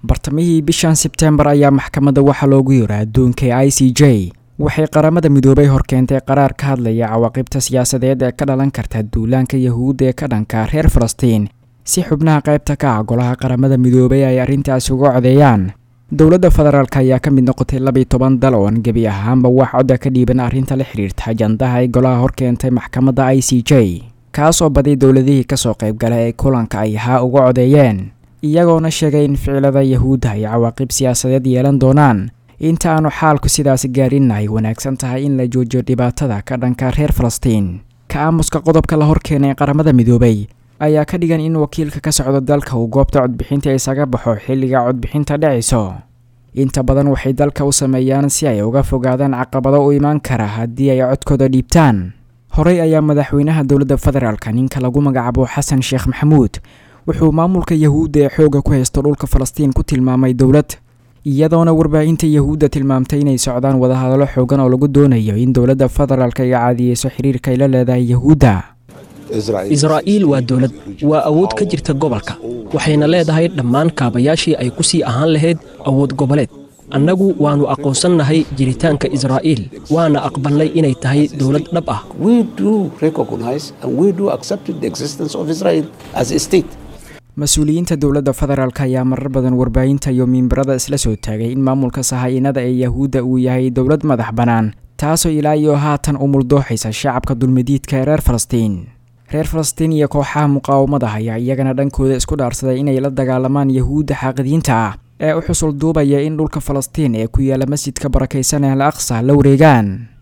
bartamihii bishan sebtembar ayaa maxkamadda waxaa loogu yira adduunka i c j waxay qaramada midoobay horkeentay qaraar ka hadlaya cawaaqibta siyaasadeed ee ka dhalan karta duulaanka yahuudda ee ka dhanka reer falastiin si xubnaha qaybta ka ah golaha qaramada midoobay ay arrintaasi uga codeeyaan dowladda federaalk ayaa ka mid noqotay labiiy toban dal oon gebi ahaanba wax codda ka dhiiban arrinta la xidhiirta ajandaha ay golaha horkeentay maxkamadda i c j kaas oo badi dowladihii kasoo qaybgala ee kulanka ay haa uga codeeyeen iyagoona sheegay in ficilada yahuudda ay cawaaqib siyaasadeed yeelan doonaan inta aanu xaalku sidaasi gaarinna ay wanaagsan tahay in la joojiyo dhibaatada ka dhanka reer falastiin ka aamuska qodobka la horkeenay qaramada midoobay ayaa ka dhigan in wakiilka ka socda dalka uu goobta codbixinta isaga baxo xilliga codbixinta dhacayso inta badan waxay dalka u sameeyaan si ay uga fogaadaan caqabado u imaan kara haddii ay codkooda dhiibtaan horey ayaa madaxweynaha dowladda federaalka ninka lagu magacaabo xasan sheekh maxamuud wuxuu maamulka yahuudda ee xoogga ku haysto dhulka falastiin ku tilmaamay dowlad iyadoona warbaahinta yahuudda tilmaamtay inay socdaan wadahadallo xoogan oo lagu doonayo in dowladda federaalka ay caadiyeyso xiriirka ay la leedahay yahuudda israa'iil waa dowlad waa awood ka jirta gobolka waxayna leedahay dhammaan kaabayaashii ay ku sii ahaan lahayd awood goboleed annagu waannu aqoonsannahay jiritaanka israa'iil waana aqbalnay inay tahay dowlad dhab ah mas-uuliyiinta dowladda federaalk ayaa marar badan warbaahinta iyo miimbarada isla soo taagay in maamulka sahaa'inada ee yahuudda uu yahay dowlad madax bannaan taasoo ilaa iyo haatan u muldooxaysa shacabka dulmidiidka ee reer falastiin reer falastiin iyo kooxaha muqaawamada ayaa iyagana dhankooda isku dhaarsaday inay la dagaalamaan yahuudda xaaqidiinta ah ee u xusul duubaya in dhulka falastiin ee ku yaala masjidka barakaysan ee al aqsa la wareegaan